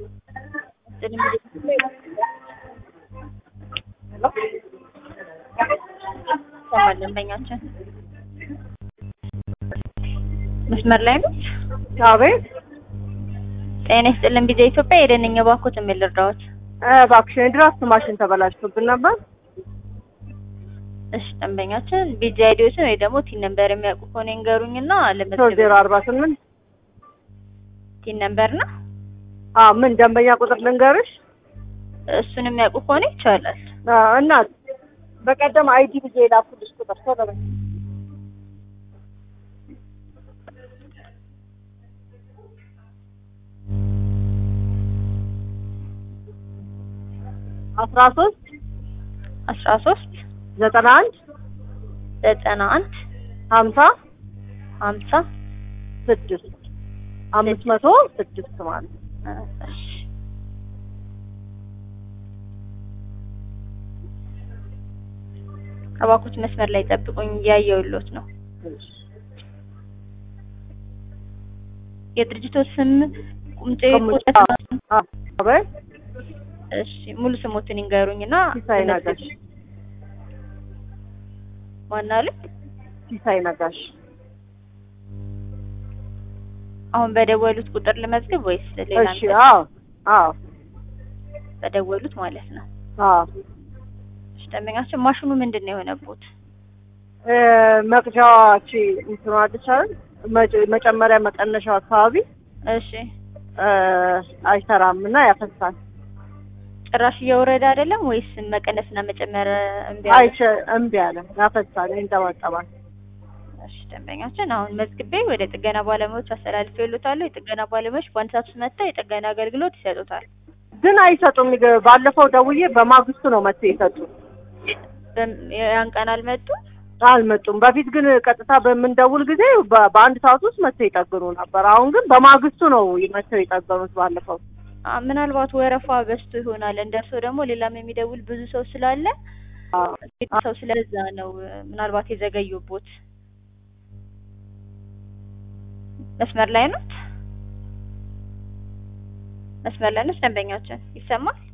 ይሰማል ደንበኛችን መስመር ላይ ነው። አቤት ጤና ይስጥልን ቢዛ ኢትዮጵያ የደንኝ ባኮት የሚል እርዳዎት። እባክሽን የድራፍት ማሽን ተበላሽቶብን ነበር። እሺ ደንበኛችን ቢዛ አይዲዎችን ወይ ደግሞ ቲን ነምበር የሚያውቁ ከሆነ ይንገሩኝና ሶስት ለመዝገብ ዜሮ አርባ ስምንት ቲን ነምበር ነው። አዎ ምን ደንበኛ ቁጥር ልንገርሽ? እሱን የሚያውቁ ከሆነ ይቻላል። አዎ እናት በቀደም አይዲ ብዬ የላኩልሽ ቁጥር ቶሎ በይ። አስራ ሶስት አስራ ሶስት ዘጠና አንድ ዘጠና አንድ ሀምሳ ሀምሳ ስድስት አምስት መቶ ስድስት ማለት ነው። እሺ እባክዎት መስመር ላይ ጠብቁኝ፣ እያየሁልዎት ነው። የድርጅቶ ስም ቁምጤ ቁጥር አዎ አበይ እሺ ሙሉ ስሞትን ይንገሩኝና ሲሳይ ነጋሽ ማን አሉ? ሲሳይ ነጋሽ አሁን በደወሉት ቁጥር ልመዝግብ ወይስ ሌላ? እሺ አዎ አዎ በደወሉት ማለት ነው። አዎ እሺ ደንበኛችን ማሽኑ ምንድን ነው የሆነቦት? እ መቅጃዋች እንትኗ አለች አይደል መጨ- መጨመሪያ መቀነሻው አካባቢ እሺ እ አይሰራም እና ያፈሳል። ጭራሽ እየወረደ አይደለም ወይስ መቀነስና መጨመር እምቢ አለ? አይቸ እምቢ አለ ያፈሳል፣ ይንጠባጠባል። እሺ ደንበኛችን አሁን መዝግቤ ወደ ጥገና ባለሙያዎች አስተላልፌ ይሉታለሁ። የጥገና ባለሙያዎች በአንድ ሰዓት ውስጥ መጥተው የጥገና አገልግሎት ይሰጡታል። ግን አይሰጡም። ይገ- ባለፈው ደውዬ በማግስቱ ነው መጥተው የሰጡት። በም- ያን ቀን አልመጡም። አልመጡም። በፊት ግን ቀጥታ በምንደውል ጊዜ በ- በአንድ ሰዓት ውስጥ መጥተው ይጠግኑ ነበር። አሁን ግን በማግስቱ ነው መጥተው የጠገኑት ባለፈው። አ፣ ምናልባት ወረፋ በዝቶ ይሆናል። እንደርሶ ደግሞ ሌላም የሚደውል ብዙ ሰው ስላለ አዎ። ሰው ስለዛ ነው እ፣ ምናልባት የዘገዩቦት። መስመር ላይ ነው መስመር ላይ ነው ደንበኛችን ይሰማል።